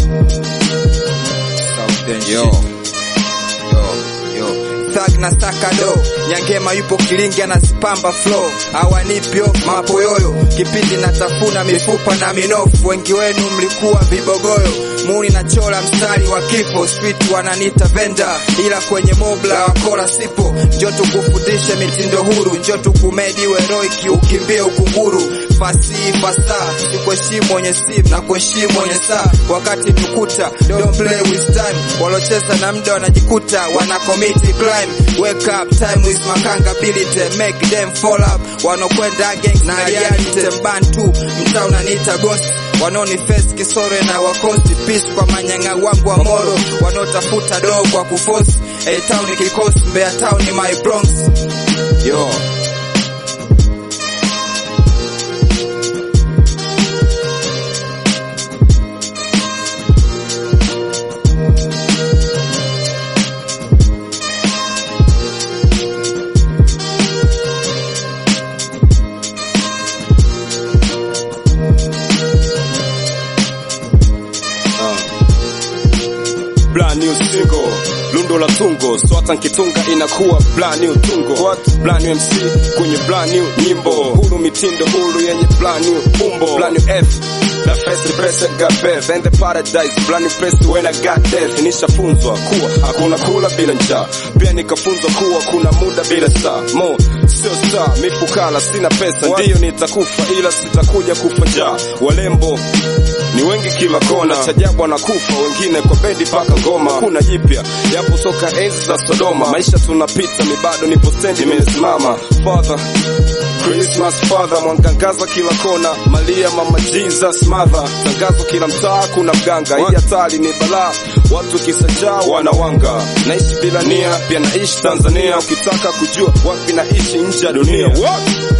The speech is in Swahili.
Yo. Yo. Yo. Thug na sakado Nyangema yupo kilingi anazipamba flow awanipyo mapoyoyo kipindi natafuna mifupa na minofu wengi wenu mlikuwa vibogoyo muni na chola mstari wa kifo street wananita venda ila kwenye mobla wakora sipo njo tukufundishe mitindo huru njo tukumedi weroiki ukimbie ukunguru fasihi fasaa sikuheshimu wenye sim na kuheshimu wenye saa wakati tukuta don't play with time walocheza na mda wanajikuta wana commit crime wake up time is makangability make them fall up wanokwenda gang na reality mbantu mtaa unaniita ghost wanaoni face kisore na wakosi peace kwa manyanga wangu wa moro wanaotafuta doo kwa kufosi A town kikosi Mbeya town ni my Bronx yo brand new single lundo la tungo swata nkitunga inakuwa brand new tungo What? brand new MC kwenye brand new nyimbo huru mitindo huru yenye brand new umbo brand new F The first represent got birth and the paradise brand new place when I got death nishafunzwa kuwa hakuna kula bila njaa pia nikafunzwa kuwa kuna muda bila saa mo sio star mifukala sina pesa ndiyo nitakufa ila sitakuja kufa njaa walembo ni wengi kila kona, chajabu wanakufa wengine kwa bendi paka ngoma. Kuna jipya yapo toka enzi za Sodoma, maisha tunapita, mi bado nipo stendi nimesimama. Father Christmas father, mwangangaza kila kona, Malia mama Jesus mother, tangazo kila mtaa, kuna mganga. Hii hatari ni balaa, watu kisajaa wanawanga. Naishi bila nia, pia naishi Tanzania, ukitaka kujua wapi naishi nje ya dunia. What?